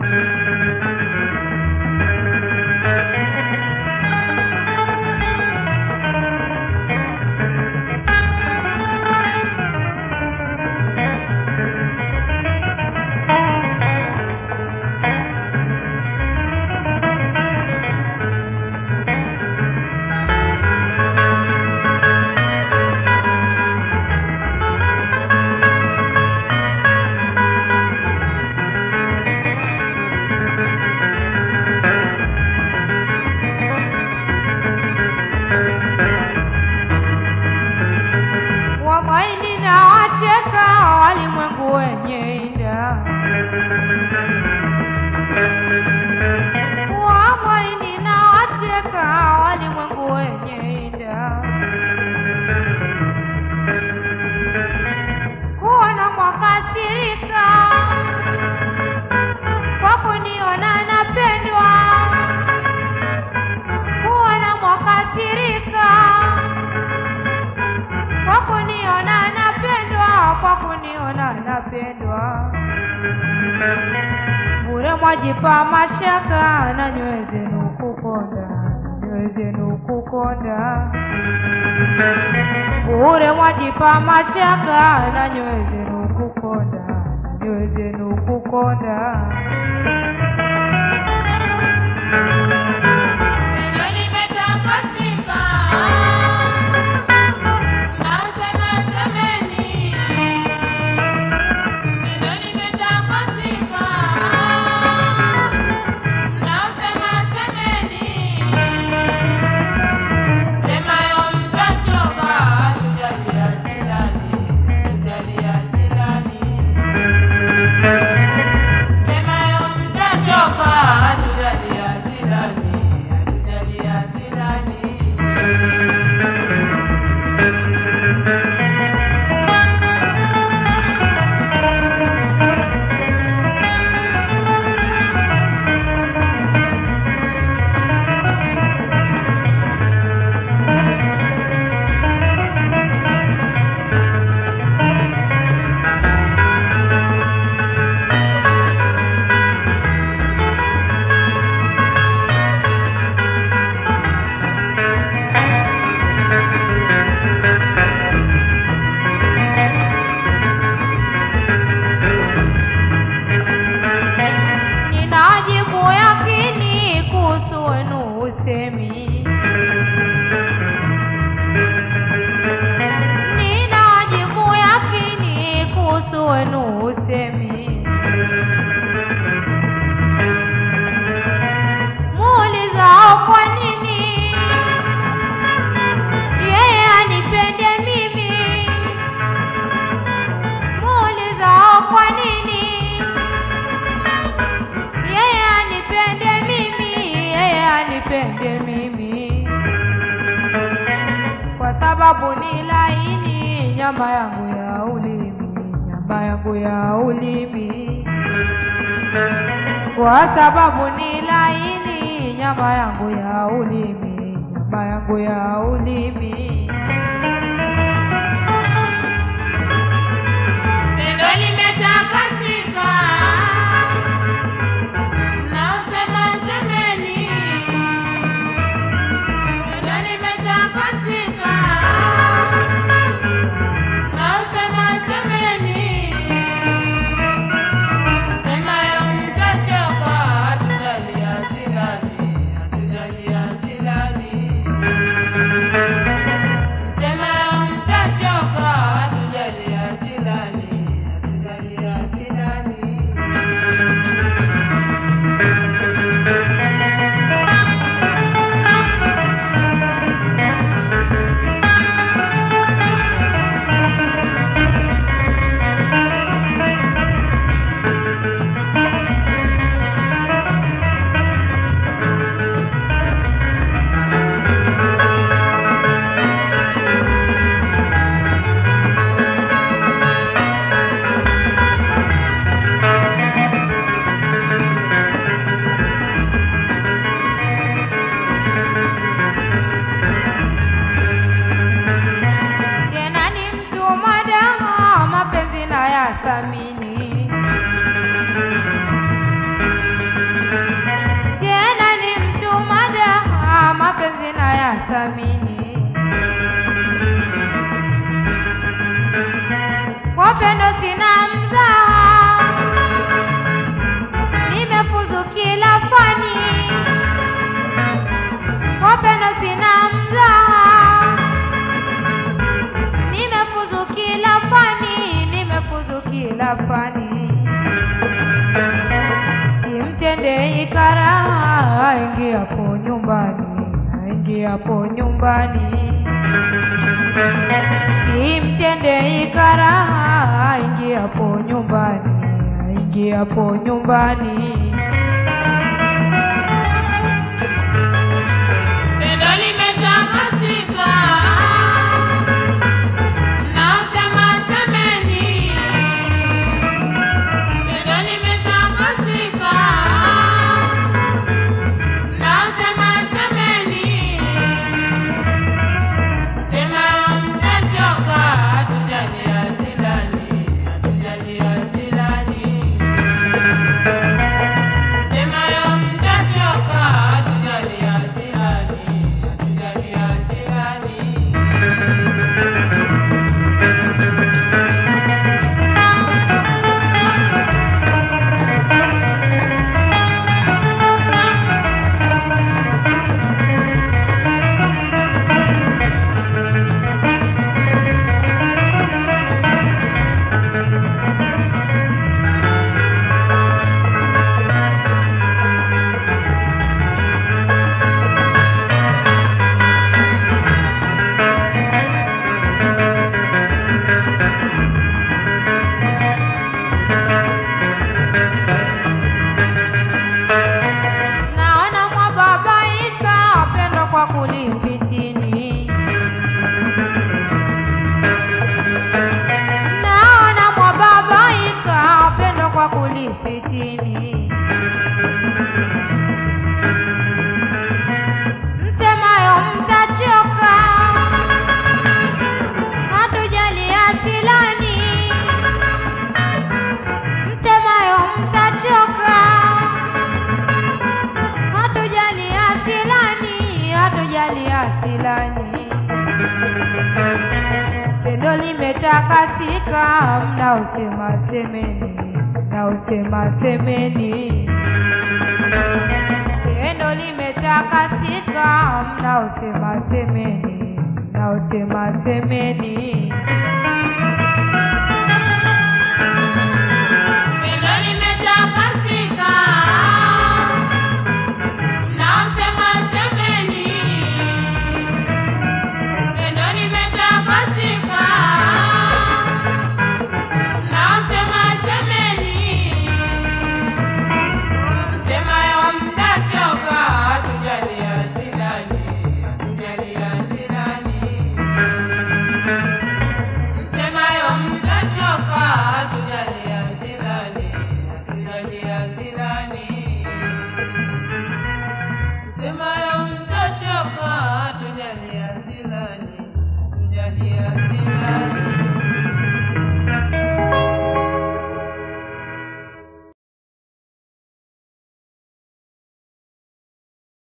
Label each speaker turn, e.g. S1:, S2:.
S1: Wamaini na wacheka walimwengu wenye ida. Wamaini na wacheka walimwengu wenye ida. Kuona mwakasirika kwa kuniona napendwa. Kuona mwakasirika kwa kuniona napendwa, kwa kuniona napendwa. Bure mwajipa mashaka na nyoyo zenu kukonda, nyoyo zenu kukonda. Bure mwajipa mashaka na nyoyo zenu kukonda, nyoyo zenu kukonda.
S2: Ndio nimetakasika. Nausema semeni. Ndio nimetakasika. Nausema semeni. Semayo mtachoka, tujalia silani, tujalia silani. Semayo mtachoka, tujalia silani, tujalia silani.
S1: Ninajibu yakini kuhusu wenu usemi. Ninajibu yakini kuhusu wenu usemi. Muulizao kwa nini yeye anipende mimi? Muulizao kwa nini yeye anipende mimi, yeye anipende mimi, kwa sababu ni laini nyama yangu ya ulimi, nyama yangu ya ulimi, kwa sababu ni laini nyama yangu ya ulimi, nyama yangu ya ulimi.
S2: Ndio nimetakasika. Nausema semeni. Ndio nimetakasika. Nausema semeni. Semayo mtachoka, tujalia silani, tujalia silani.
S1: mnathamini kwa pendo sina mzaha, nimefuzu kila fani. Kwa pendo sina mzaha, nimefuzu kila fani, nimefuzu kila fani. Simtende ikaraha aingiapo nyumbani, aingiapo nyumbani Simtende ikaraha aingiapo nyumbani, aingiapo nyumbani.
S2: Tendo limetakasika, mnaosema semeni. Tendo limetakasika, mnaosema semeni. Sema mtachoka, hatujali asilani, hatujali asilani. Semayo mtachoka, hatujali asilani, hatujali asilani.
S1: Naona mwababaika wapendwa kwa kulipitini. Naona mwababaika wapendwa kwa kulipitini. Msemayo mtachoka, hatujali asilani. Msemayo mtachoka hatujali asilani, hatujali asilani. Pendo limetakasika, mnaosema semeni, mnaosema semeni. Pendo limetakasika, mnaosema semeni, mnaosema semeni.